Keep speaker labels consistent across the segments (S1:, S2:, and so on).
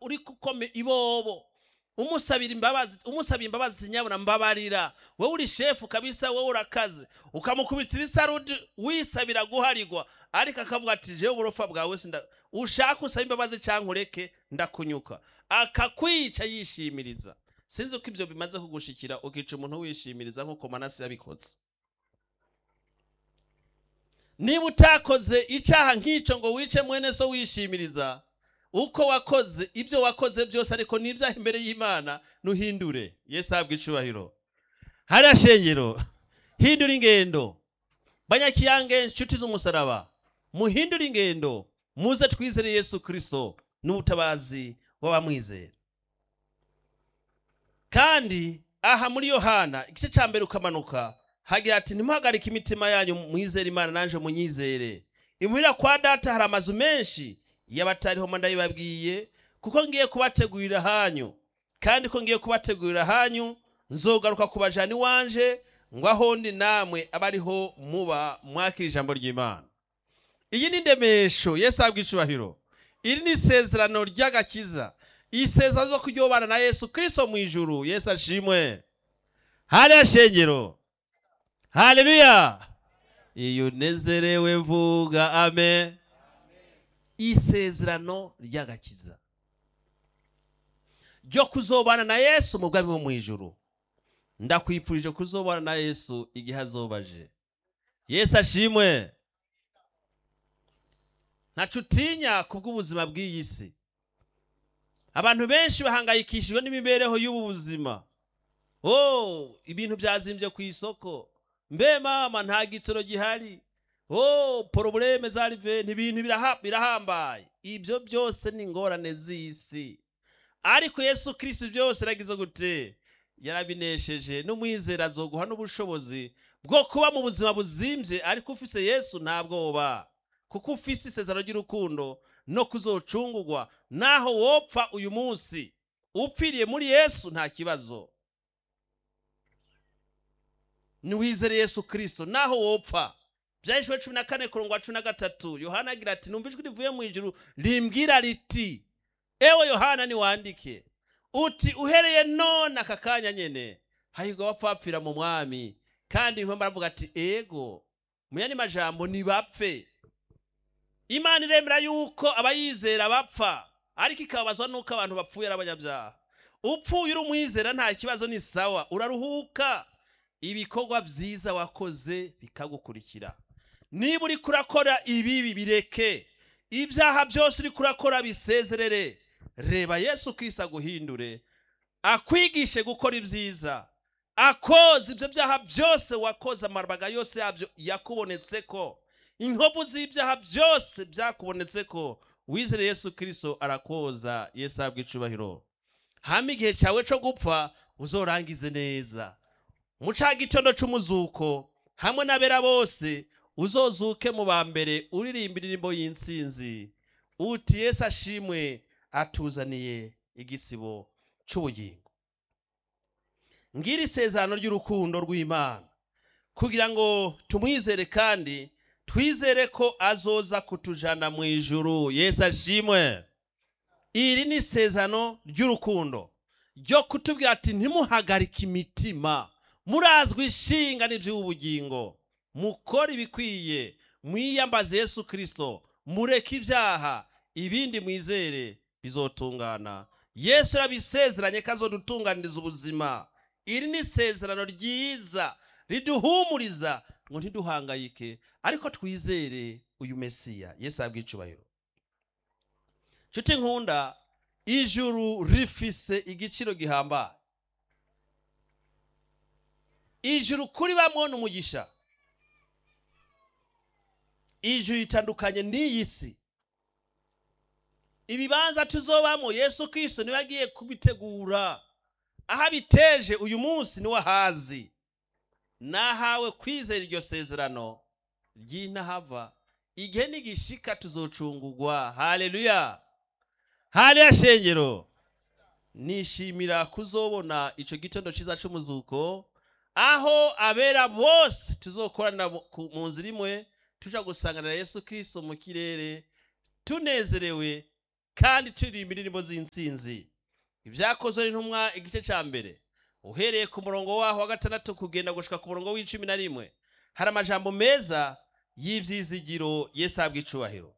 S1: uri kukome ibobo umusabira imbabazi umusabira imbabazi ati nyabuna mbabarira wowe uri shefu kabisa wowe urakaze ukamukubitira isarudi wisabira guharigwa ariko akavuga ati jewe uburofa bwawe sinda ushaka usaba imbabazi cyangwa ureke ndakunyuka akakwica yishimiriza sinzi uko ibyo bimaze kugushikira ukica umuntu wishimiriza nk'uko manasi yabikoze niba utakoze icyaha nk'icyo ngo wice mwene so wishimiriza uko wakoze ibyo wakoze byose ariko n'ibyaha imbere y'imana nuhindure yesu ahabwa icubahiro hariya shengero hindura ingendo banyakiyange inshuti z'umusaraba muhindure ingendo muze twizere yesu kirisito n'ubutabazi w'abamwizera kandi aha muri yohana igice cya mbere ukamanuka hagira ati ntimuhagarike imitima yanyu mwizere imana nanjye munyizere imuhira kwa data hari amazu menshi y'abatariho mba ndabibabwiye kuko ngiye kubategurira hanyu kandi ko ngiye kubategurira hanyu nzogaruka kubajana iwanje ngo aho ndi namwe abe ariho muba mwakira ijambo ry'imana iyi ni ndemesho yesu ahabwa icubahiro iri ni isezerano ry'agakiza isezerano zo kuryobana na yesu kirisito mu ijuru yesu ashimwe hariya shengero haleluya iyo unezerewe vuga amen isezerano ry'agakiza ryo kuzobana na yesu mu bwami bwo mu ijuru ndakwifurije kuzobana na yesu igihe azobaje yesu ashimwe ntacu utinya kubw'ubuzima bw'iyi si abantu benshi bahangayikishijwe n'imibereho y'ubu buzima oh ibintu byazimbye ku isoko mbe mama nta gitoro gihari oh porobureme za riveni ibintu biraha- birahambaye ibyo byose ni ingorane z'isi ariko yesu kirisi byose yaragize gute yarabinesheje n'umwizera azoguha n'ubushobozi bwo kuba mu buzima buzimbye ariko ufise yesu nta bwoba kuko ufise isezerano ry'urukundo no kuzocungurwa naho wopfa uyu munsi upfiriye muri yesu nta kibazo niwizere yesu kirisito naho wopfa byahishwe cumi na kane kurongo wa cumi na gatatu yohana agira ati numva ijwi rivuye mu ijuru rimbwira riti ewe yohana niwandike uti uhereye none aka kanya nyene hahirwa abapfapfira mu mwami kandi impamvu aravuga ati ego mu yandi majambo nibapfe imana iremera yuko abayizera bapfa ariko ikababazwa nuko abantu bapfuye ari abanyabyaha upfuye uri umwizera nta kibazo ni sawa uraruhuka ibikorwa byiza wakoze bikagukurikira niba uri kurakora ibibi bireke ibyaha byose uri kurakora bisezerere reba yesu kirisa aguhindure akwigishe gukora ibyiza akoza ibyo byaha byose wakoze amarabaga yose yabyo yakubonetse ko inkovu z'ibyaha byose byakubonetse ko wizere yesu kirisito arakoza yesu ahabwa icubahiro hama igihe cyawe cyo gupfa uzorangize neza mu ca gitondo c'umuzuko hamwe n'abera bose uzozuke mu ba mbere uririmba indirimbo y'intsinzi uti yesu ashimwe atuzaniye igisibo c'ubugingo ngira isezerano ry'urukundo rw'imana kugira ngo tumwizere kandi twizere ko azoza kutujana mu ijuru yesu ashimwe iri ni isezerano ry'urukundo ryo kutubwira ati ntimuhagarike imitima murazwi ishinga n'iby'ubugingo mukore ibikwiye mwiyambaze yesu kirisito mureke ibyaha ibindi mwizere bizotungana yesu yarabisezeranye ko azodutunganiriza ubuzima iri ni isezerano ryiza riduhumuriza ngo ntiduhangayike ariko twizere uyu mesiya yesu ahabwa icubahiro nshuti nkunda ijuru rifise igiciro gihambaye ijuru kuri bamwe ni umugisha ijuru ritandukanye n'iyi si ibibanza tuzobamo yesu kirisito niwe agiye kubitegura aho abiteje uyu munsi niwe ahazi nahawe kwizera iryo sezerano ry'intahava igihe nigishika tuzocungurwa haleluya haleluya shengero nishimira kuzobona ico gitondo ciza c'umuzuko aho abera bose tuzokorana mu ku- mu nzira imwe tuja gusanganira yesu kirisito mu kirere tunezerewe kandi turirimba indirimbo z'intsinzi ibyakozwe n'intumwa igice cya mbere uhereye ku murongo waho wa gatandatu kugenda gushika ku murongo w'icumi na rimwe hari amajambo meza y'ibyizigiro yesu ahabwa icubahiro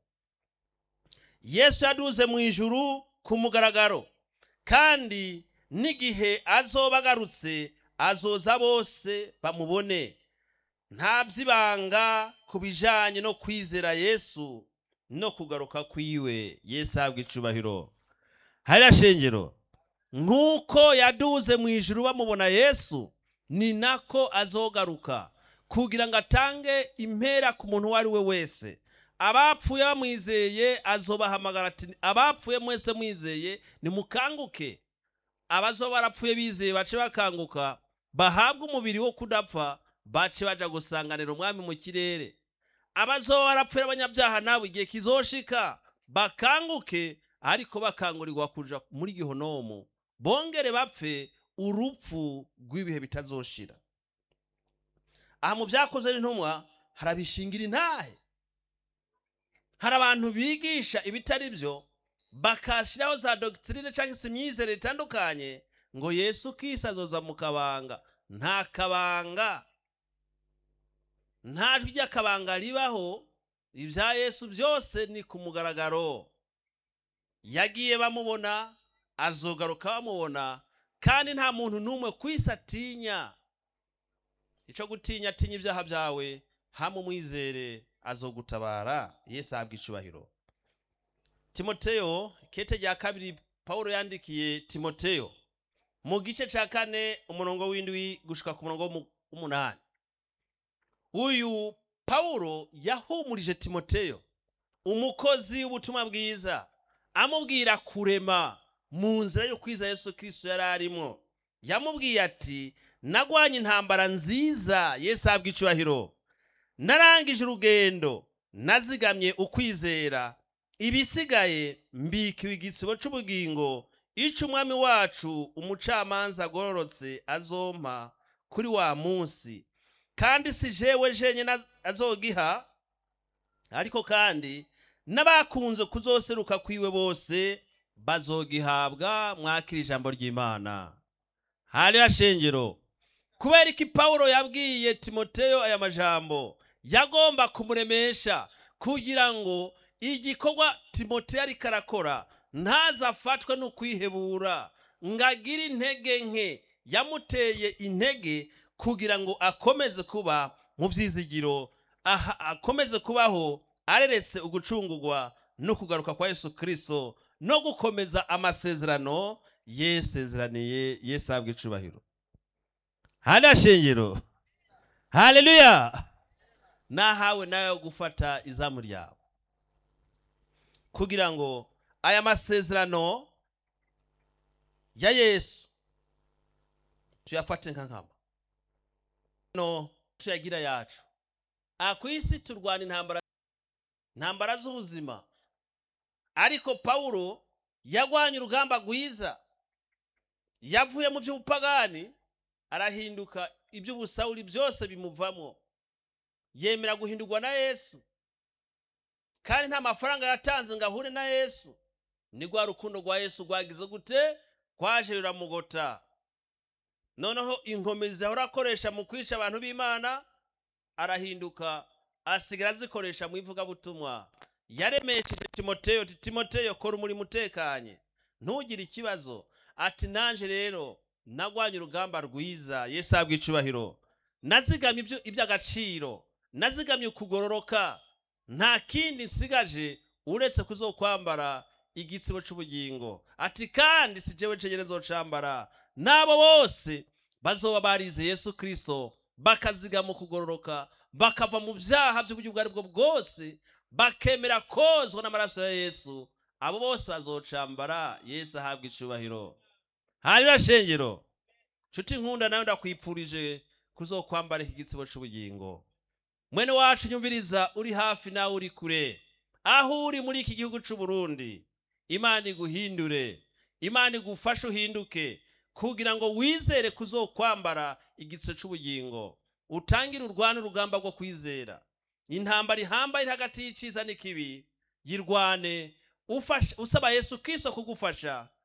S1: yesu yaduze mu ijuru ku mugaragaro kandi n'igihe azoba agarutse azoza bose bamubone nta by'ibanga ku bijyanye no kwizera yesu no kugaruka kwiwe yesu ahabwa icubahiro hariya shengero nk'uko yaduze mu ijuru bamubona yesu ni nako azogaruka kugira ngo atange impera ku muntu uwo ari we wese abapfuye bamwizeye azobahamagara ati abapfuye mwese mwizeye nimukanguke abazoba barapfuye bizeye bace bakanguka bahabwe umubiri wo kudapfa bace baja gusanganira umwami mu kirere abazoba barapfuye abanyabyaha nabo igihe kizoshika bakanguke ariko bakangurirwa kuja muri gihonomu bongere bapfe urupfu rw'ibihe bitazoshira aha mu byakozwe n'intumwa harabishingira intahe hari abantu bigisha ibitari byo bakashyiraho za dogitirine cyangwa se imyizere itandukanye ngo yesu kisi azoza mu kabanga nta kabanga nta jwi ry'akabanga ribaho ibya yesu byose ni ku mugaragaro yagiye bamubona azogaruka bamubona kandi nta muntu n'umwe ku isi atinya icyo gutinya atinya ibyaha byawe hamwe umwizere azogutabara yesu ahabwa icubahiro timoteyo kete rya kabiri paul yandikiye timoteyo mu gice cya kane umurongo w'indwi gushika ku murongo w'umunani uyu paul yahumurije timoteyo umukozi w'ubutumwa bwiza amubwira kurema mu nzira yo kwiza yesu kirisito yari arimo yamubwiye ati nagwanye intambara nziza yesu ahabwa icubahiro narangije urugendo nazigamye ukwizera ibisigaye mbikiwe igisibo cy'ubugingo icyo umwami wacu umucamanza agororotse azompa kuri wa munsi kandi si jewe jenyine azogiha ariko kandi n'abakunze kuzoseruka kwiwe bose bazogihabwa mwakira ijambo ry'imana hariya shengero kubera iki pawulo yabwiye timoteyo aya majambo yagomba kumuremesha kugira ngo igikorwa timoteyo ariko arakora ntazafatwe n'ukwihebura ngo agire intege nke yamuteye intege kugira ngo akomeze kuba mu byizigiro akomeze kubaho areretse ugucungurwa no kugaruka kwa yesu kirisito no gukomeza amasezerano yesezeraniye yesu ahabwa icubahiro hariya shengero haleluya nahawe nawe gufata izamu ryawe kugira ngo aya masezerano ya yesu tuyafate nka nkama no tuyagira yacu aha ku isi turwana intambara intambara z'ubuzima ariko pawulo yagwanye urugamba rwiza yavuye mu by'ubupagani arahinduka iby'ubusawuri byose bimuvamo yemera guhindurwa na yesu kandi nta mafaranga yatanze ngo ahure na yesu ni rwa rukundo rwa yesu rwagize gute rwaje ruramugota noneho inkomezi ahora akoresha mu kwica abantu b'imana arahinduka asigara azikoresha mu ivugabutumwa yaremesheje timoteyo ati timoteyo kora umurimo utekanye ntugire ikibazo ati nanjye rero nagwanye urugamba rwiza yesu ahabwa icubahiro nazigamye iby'agaciro nazigamye ukugororoka nta kindi nsigaje uretse kuzokwambara igitsibo cy'ubugingo ati kandi si jewe ncegere nzocambara n'abo bose bazoba barize yesu kirisito bakazigama ukugororoka bakava mu byaha by'uburyo ubwo ari bwo bwose bakemera kozwa n'amaraso ya yesu abo bose bazocambara yesu ahabwa icubahiro hanyuma shengero nshuti nkunda nawe ndakwipfurije kuzokwambara iki gitsibo cy'ubugingo mwene wacu nyumviriza uri hafi nawe uri kure aho uri muri iki gihugu cy'u Burundi imana iguhindure imana igufashe uhinduke kugira ngo wizere kuzokwambara igitso cy'ubugingo utangire urwane urugamba rwo kwizera intambara ihambaye hagati y'icyiza n'ikibi yirwane ufasha usaba yesu kristo kugufasha